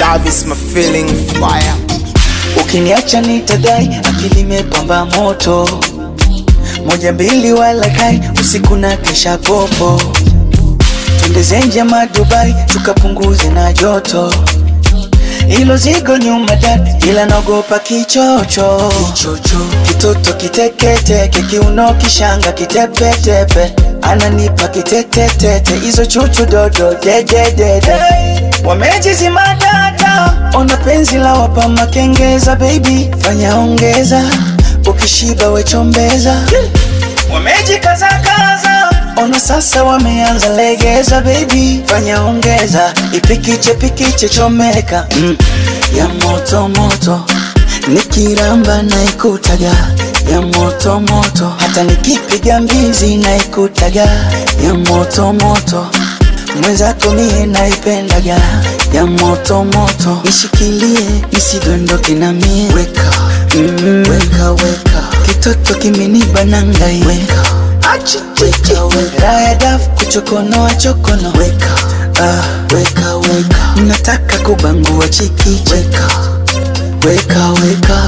Love is my feeling fire. Ukiniacha nitadai, akili imepamba moto, moja mbili wala kai, usiku na kesha popo, twende zenje madubai, tukapunguze na joto, ilo zigo nyuma dad, ila naogopa kichocho, kichocho, kitoto kiteketeke, kiuno kishanga kitepetepe, ananipa kitetetete, hizo chuchu dodo dededede, wamejizima data, ona penzi la wapa makengeza, baby fanya ongeza, ukishiba wechombeza, wamejikazakaza ona sasa wameanza legeza, baby fanya ongeza, ipikiche pikiche chomeka mm. ya moto moto nikiramba na ikutaga ya moto moto, hata nikipiga mbizi na ikutaga ya moto moto, mwenzako mie naipendaga ya moto moto, nishikilie nisidondoke na mie weka mm, weka weka, kitoto kimeniba nangai weka achi weka weka, raya daf kuchokonoa chokono weka ah, weka weka, nataka kubangua chiki weka weka weka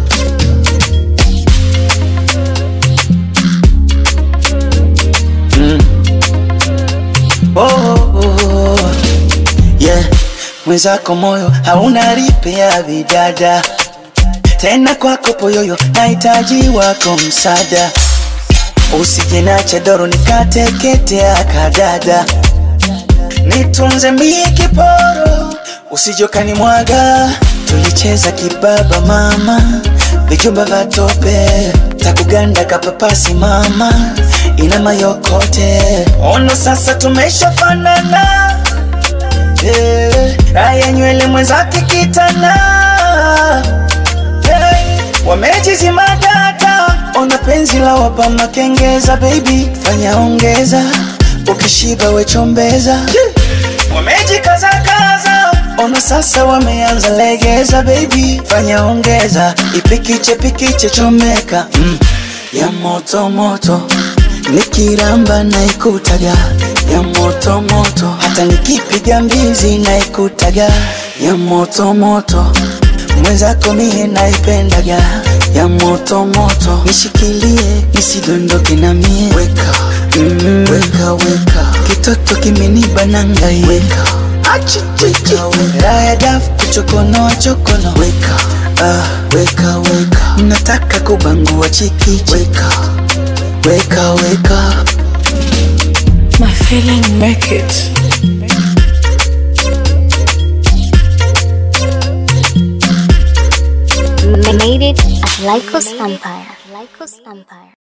oh, oh, oh. Yeah. Mwenzako moyo hauna ripe ya vidada tena kwako poyoyo, nahitaji wako msaada, usije na chedoro nikateketea kadada, nitunze mie kiporo, usijokani mwaga, tulicheza kibaba mama, vijumba vya tope, takuganda kapapasi mama, ina mayokote, ono sasa tumeshafanana yeah. Raya nywele mwenzake kitana hey. Wamejizima data, ona penzi la wapa makengeza, baby fanya ongeza, ukishiba wechombeza yeah. Wamejikazakaza, ona sasa wameanza legeza, baby fanya ongeza, ipikiche pikiche chomeka mm. ya moto moto nikiramba na ikutaga ya moto moto, hata nikipiga mbizi na ikutaga ya moto moto, mwenzako mie naipendaga ya moto moto, nishikilie nisidondoke na mie weka mm, weka weka, kitoto kimeniba nangai weka achi weka weka, raya daf kuchokonoa chokono weka ah, weka weka, nataka kubangua chiki weka weka weka My feeling make it. Made it at Lycos Empire. Lycos Empire.